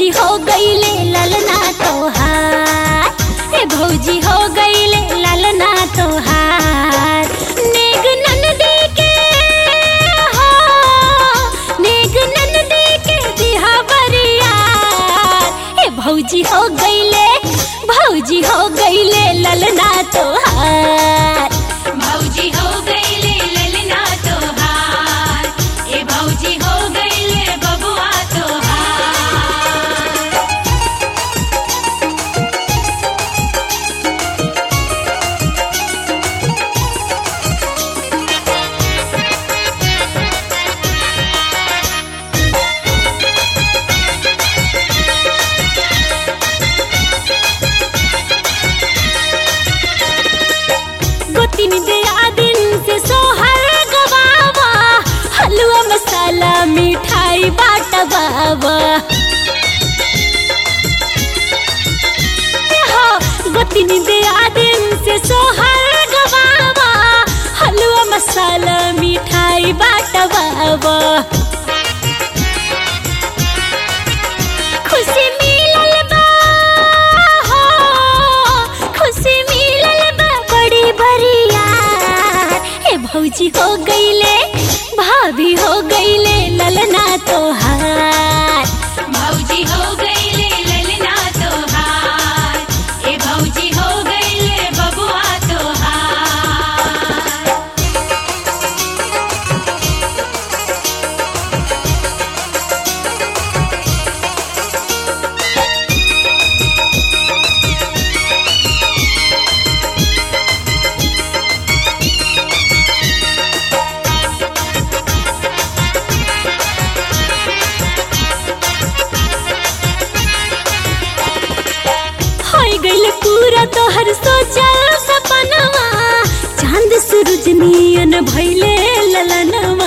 भौजी हो गईले ललना तोहार ए भौजी हो गईले ललना तोहार नेग ननदी के हो नेग ननदी के दिहा बरियार ए भौजी हो गईले भौजी हो गईले ललना तोहार भौजी हो गईले ललना तोहार ए भौजी हो गईले बबुआ तोहार गोतिन दिया दिन से सोहर गवावा हलवा मसाला मिठाई बाटवावा हो गोतिन दिया दिन से सोहर गवावा हलवा मसाला मिठाई बाटवावा खुशी मिलल बा हो खुशी मिलल बा बड़ी बरिया हे भौजी हो गईले भाभी हो गईले ललना तोहार भौजी हो गईले ललना तोहार ए भौजी हो गईले बबुआ तोहार हो गईल पूरा तोहर सोचल सपनवा चांद सूरज नियन भइले ललनवा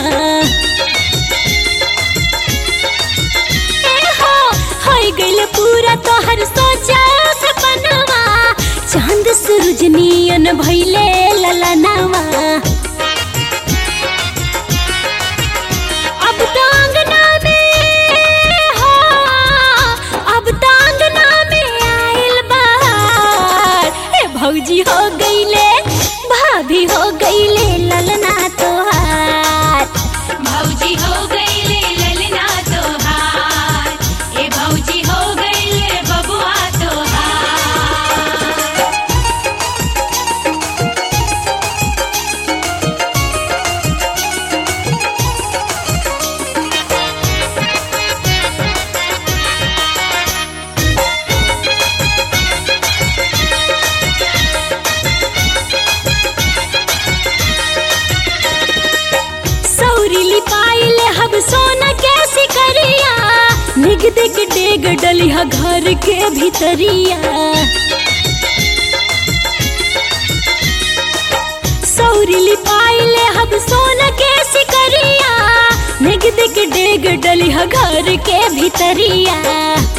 ए हो हो गईल पूरा तोहर सोचल सपनवा चांद सूरज नियन भइले ललनवा अब तो अंगना में हो अब तो अंगना में आइल बहार ए भौजी हो गईले भाभी हो गईले ललना तोहार भौजी हो गईले ललना तोहार ए भौजी हो गईले बबुआ तोहार सौरीली पाइले हब सोना कैसी करिया निग देख डेग डलिया घर के भीतरिया सौरीली पाइले हब सोना कैसी करिया निग देख डेग डलिया घर के भीतरिया